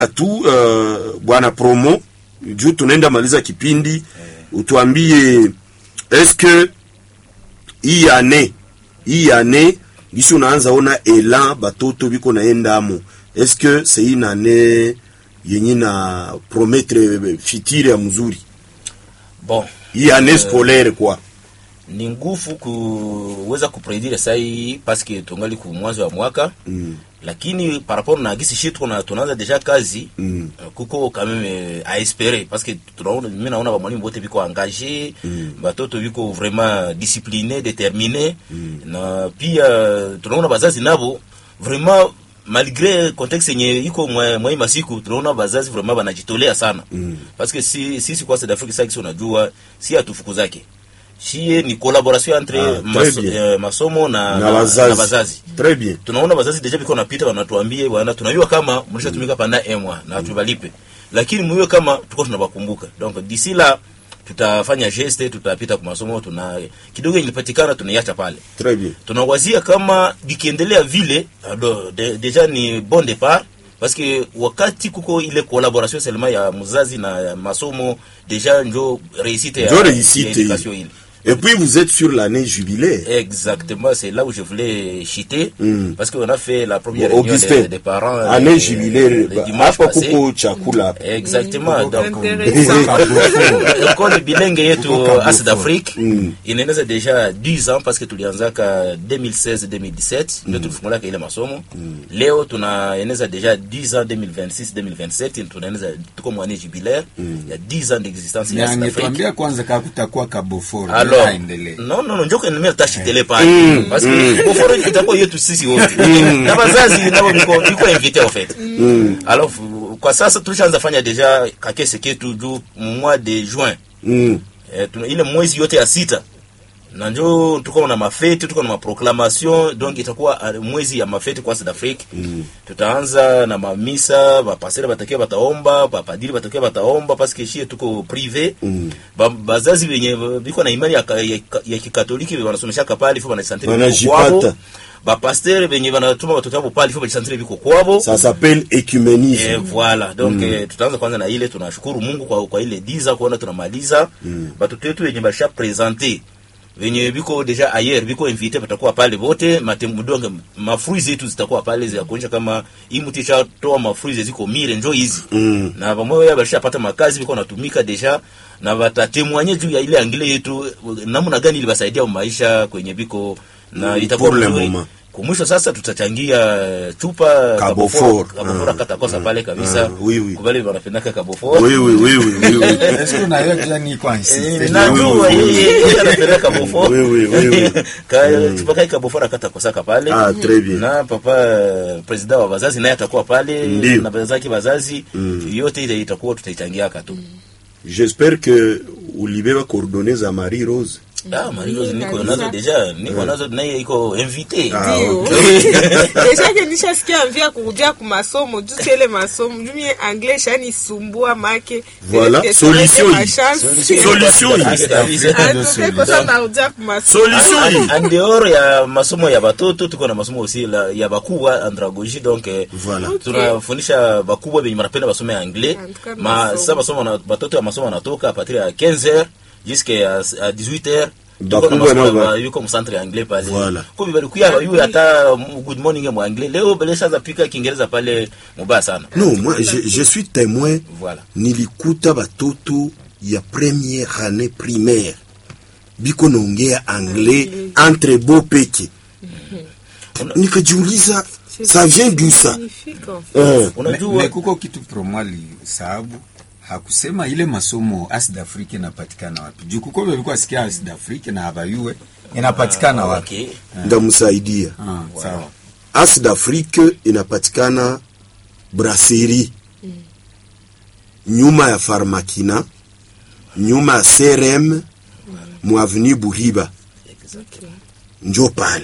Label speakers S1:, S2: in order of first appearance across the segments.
S1: tu uh, bwana promo juu tunaenda maliza kipindi utuambie eske hii ane hii ane gisi unaanza ona elan batoto biko naendamo eske c'est une ane yenye na promettre fitiri ya mzuri
S2: bon
S1: hii ane scolaire kwa
S2: ni nguvu kuweza kupredire sai paske tungali ku mwanzo wa mwaka
S1: mm.
S2: lakini par rapport na gisi shi tuna tunaanza deja kazi
S1: Mm.
S2: uh, kuko quand même a espérer parce que tunaona mimi naona ba mwalimu wote biko engagé
S1: Mm.
S2: batoto biko vraiment discipliné déterminé na pia tunaona bazazi nabo vraiment malgré contexte yenye iko mwa mwa hii masiku tunaona bazazi vraiment banajitolea sana
S1: Mm.
S2: parce que si sisi kwa South Africa sasa unajua si atufukuzake shie ni collaboration entre
S1: Ah,
S2: maso,
S1: très bien.
S2: eh, masomo na,
S1: na wazazi
S2: na bazazi
S1: très bien
S2: tunaona bazazi deja biko napita wanatuambie bwana tunajua kama mlishatumika panda emwa na tubalipe lakini mwiwe kama tuko tunabakumbuka donc d'ici là tutafanya geste tutapita kwa masomo tuna kidogo ilipatikana tunaiacha pale
S1: très bien
S2: tunawazia kama bikiendelea vile alo, de, deja ni bon départ parce que wakati kuko ile collaboration seulement ya mzazi na ya masomo deja njo réussite ya,
S1: Njo réussite
S2: ya éducation
S1: ile.
S2: ile
S1: et puis vous êtes sur l'année jubilaire
S2: Exactement, c'est là où je voulais chiter,
S1: Mm.
S2: parce qu'on a fait la première
S1: Bon,
S2: réunion
S1: Augustin
S2: des, des parents euh,
S1: année
S2: le
S1: jubilaire
S2: dimanche
S1: hapa
S2: passé.
S1: kuko chakula hapa
S2: Exactement, donc
S3: Intéressant.
S2: école bilingue yetu
S4: Kuko
S2: As d'Afrique
S1: Mm.
S2: inaeneza deja 10 ans parce que tulianzaka 2016 2017 ndio tulifungulaka ile masomo leo tunaeneza deja 10 ans 2026 2027 tunaeneza tuko mwani jubilaire ya 10 ans d'existence ya As d'Afrique
S4: angetuambia kwanza kaa kutakuwa kaboforo
S2: alors
S4: aendelee
S2: non non non njoko nimea tashitele pale parce que boforo itakuwa yetu sisi wote na bazazi nabo biko biko invité en fait alors f- kwa sasa tulishaanza fanya deja kakese ketu juu mois de juin
S1: mm.
S2: eh, tuna ile mwezi yote ya sita na njo tuko na mafete tuko na maproclamation donc itakuwa uh, mwezi ya mafete kwa South Africa mm. tutaanza na mamisa bapasere batakiwa bataomba bapadiri batakiwa bataomba parce que shie tuko privé
S1: Mm.
S2: ba, bazazi wenye biko na imani ya, ka- ya, ka- ya kikatoliki wanasomeshaka pale ifo banasantire
S1: Wanajipata.
S2: bapastere benye banatuma watoto wabo pale ifo banasantire biko kwabo
S1: ça s'appelle écuménisme
S2: Eh, voilà donc eh, tutaanza kwanza na ile tunashukuru Mungu kwa, kwa ile diza kuona tunamaliza batoto wetu wenye basha presente venye biko deja ayer biko invite batakuwa pale bote matembudonge mafruits zetu zitakuwa pale za kuonyesha kama hii mti toa mafruits ziko mire njo hizi
S1: Mm.
S2: na pamoja bashapata makazi biko natumika deja na batatemwanye juu ya ile angile yetu namna gani ilibasaidia maisha kwenye biko na
S1: Mm,
S2: itakuwa
S1: pour le
S2: mzuri.
S1: moment.
S2: kumwisho sasa tutachangia chupa
S1: Kabofor.
S2: kabofora
S1: Ah.
S2: katakosa pale kabisa
S1: Ah, oui, oui.
S2: kubali wanapendaka kabofora
S1: oui oui oui oui oui, oui.
S4: Est-ce que unayo deja niko insiste
S2: najua yeye anapenda kabofora
S1: Oui, oui, oui, oui.
S2: Ka- chupa kai kabofora katakosaka pale
S1: Ah, très bien.
S2: na papa eh, president wa wazazi naye atakuwa pale
S1: Ndio.
S2: na bazaki wazazi
S1: Mm.
S2: yote ile itakuwa tutaichangiaka tu
S1: j'espère que ulibeba coordonnées za Marie Rose
S2: ah Marie Rose niko
S3: kabisa.
S2: nazo deja niko nazo naye iko invité
S1: Ah,
S3: Ndio.
S1: okay.
S3: Deja ke nishasikia mvia kurudia ku masomo juu ile masomo juu mie anglais shanisumbua make
S1: Voilà,
S3: Peut-être que
S1: solution
S3: ma
S1: hii.
S3: chance.
S1: solution hii.
S2: Kabisa.
S3: Ah, tupe kosa narudia ku masomo.
S1: solution hii.
S2: en dehors ya masomo ya batoto tuko na masomo aussi la, ya bakubwa andragogie donc eh,
S1: Voilà.
S3: Okay.
S2: tunafundisha bakubwa benye banapenda basome ya anglais
S3: En tout cas,
S2: ma
S3: masomo.
S2: sasa masomo na batoto ya masomo anatoka a partir ya 15h jusqu'à à 18h
S1: Bakubwa nao ba-
S2: yuko mcentre ya anglais pale
S1: Voilà.
S2: kubi balikuya yu hata mm, good morning ya anglais leo beleshaanza pika kiingereza pale mubaya sana
S1: non moi je, je suis témoin
S2: voilà
S1: nilikuta batoto ya première année primaire biko naongea anglais entre bo peke nikajiuliza ça vient d'où ça
S3: Magnifique, en fait.
S1: Eh,
S4: Me-
S2: unajua
S4: me kuko kitu promwali sababu hakusema ile masomo As d'Afrique inapatikana wapi juu kuko walikuwa sikia As d'Afrique na habayue inapatikana wapi
S2: okay
S1: ndamsaidia
S4: Ah, sawa
S1: as d'afrique inapatikana brasserie nyuma ya farmakina nyuma ya crm muaveni buhiba njo pale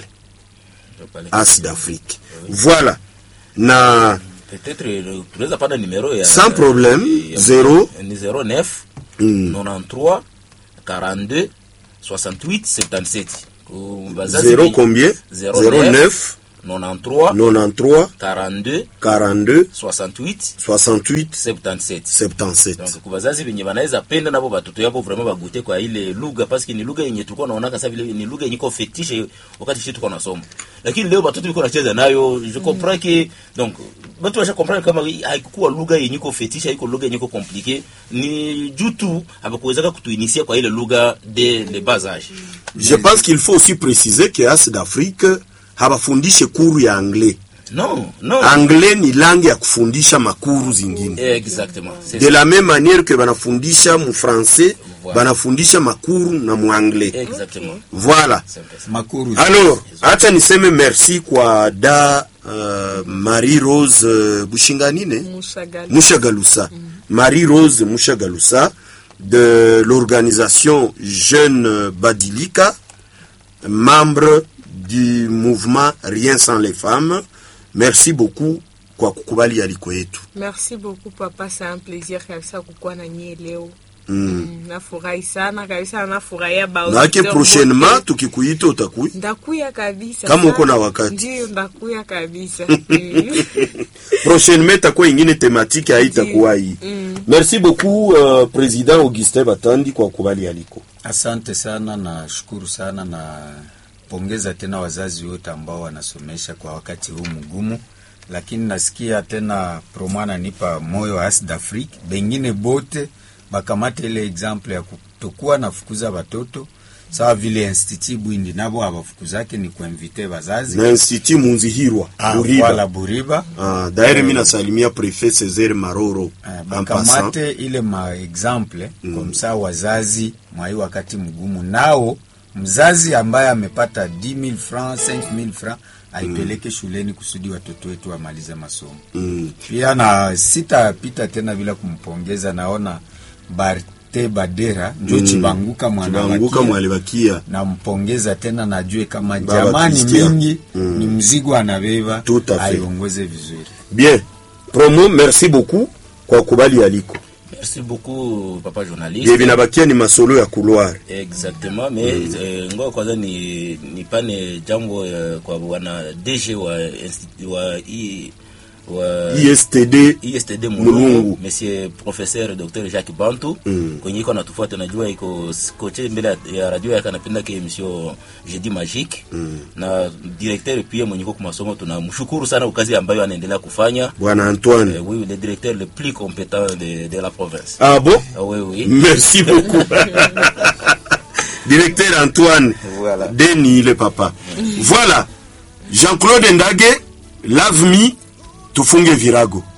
S1: as d'afrique voilà na
S2: peut-être euh, tunaweza panda numero ya
S1: sans problème
S2: ya-
S1: zero
S2: ni 09
S1: mm,
S2: 93 42 68 77 Ku bazazi
S1: zero
S2: bi-
S1: combien
S2: 09,
S1: 09
S2: 93
S1: 93
S2: 42
S1: 42
S2: 68
S1: 68
S2: 77
S1: 77
S2: donc kwa wazazi wenye wanaweza penda nabo watoto yabo vraiment bagute kwa ile lugha paske ni lugha yenye tulikuwa naona kasa vile ni lugha yenye iko fetishe wakati sisi tulikuwa nasoma lakini leo watoto wiko nacheza nayo je comprends que donc watu washa comprendre kama haikuwa lugha yenye iko fetishe haiko lugha yenye iko compliqué ni juu tu habakuwezaka kutuinisia kwa ile lugha de le bas âge
S1: je pense qu'il faut aussi préciser que as d'afrique habafundishe kuru ya anglais
S2: non non
S1: anglais ni langue ya kufundisha makuru zingine
S2: exactement c'est
S1: de
S2: ça
S1: la même manière que banafundisha mu français
S2: Voilà.
S1: banafundisha makuru na mu anglais
S2: exactement
S1: voilà
S2: c'est un peu ça.
S4: makuru
S1: alors acha niseme merci kwa da uh, marie rose uh, bushinganine
S3: Mushagali.
S1: Mushagalusa. Marie-Rose Mushagalusa de l'organisation Jeune Badilika, membre du mouvement Rien sans les femmes. Merci beaucoup kwa kukubali aliko yetu.
S3: merci beaucoup papa c'est un plaisir kabisa kukuwa na nyie leo
S1: Mm.
S3: Mm, nafurahi sana kabisa nafurahia ba
S1: Nake
S3: auditeur
S1: prochainement
S3: wote.
S1: tukikuita utakuya.
S3: ndakuya kabisa
S1: Kama
S3: sana.
S1: uko na wakati.
S3: ndio ndakuya kabisa Mm.
S1: Prochainement itakuwa ingine thématique haitakuwa hii.
S3: Mm.
S1: Merci beaucoup uh, Président Augustin Batandi kwa kukubali aliko.
S4: Asante sana na shukuru sana na pongeza tena wazazi wote ambao wanasomesha kwa wakati huu mgumu, lakini nasikia tena promwana nipa moyo as d'Afrique, bengine bote bakamate ile example ya kutokuwa nafukuza watoto sawa vile Institut Bwindi nabo abafukuzake ni kuinvite wazazi
S1: Na Institut Munzihirwa
S4: Ah,
S1: Buriba.
S4: wala Buriba
S1: Ah, d'ailleurs mimi nasalimia prefet Césaire Maroro
S4: Eh,
S1: en passant.
S4: bakamate ile ma exemple mm. kwa msaa wazazi mwai wakati mgumu nao mzazi ambaye amepata 10000 francs 5000 francs aipeleke shuleni kusudi watoto wetu wamalize masomo
S1: Mm.
S4: pia na sitapita tena bila kumpongeza naona barte badera njo
S1: Mm.
S4: chibanguka
S1: Chibanguka
S4: mwana
S1: mwalibakia
S4: nampongeza tena najue kama
S1: Baba
S4: jamani
S1: Christian.
S4: mingi
S1: Mm.
S4: ni mzigo anabeba
S1: Tout à fait.
S4: aiongoze vizuri
S1: bien promo merci beaucoup kwa kubali aliko
S2: merci beaucoup papa journaliste
S1: bie binabakia ni masolo ya couloir
S2: exactement mais eh, ngoja kwanza ni nipane jambo eh, kwa bwana DG wa insti- wa I- wa
S1: istd
S2: ISTD
S1: Mulungu.
S2: Mulungu monsieur professeur Dr Jacques Bantu
S1: Mm.
S2: kwenye iko natufuata, najua iko koche mbele ya- ya radio yake anapenda ke emission Jeudi Magique na directeur pia mwenye iko kwa masomo, tunamshukuru sana kwa kazi ambayo anaendelea kufanya.
S1: bwana antoine
S2: Eh, oui, le directeur le plus compétent de, de la province.
S1: ah bon
S2: Ah, oui, oui.
S1: merci beaucoup directeur antoine
S2: Voilà.
S1: deni le papa voilà jean-claude ndage lave me tufunge virago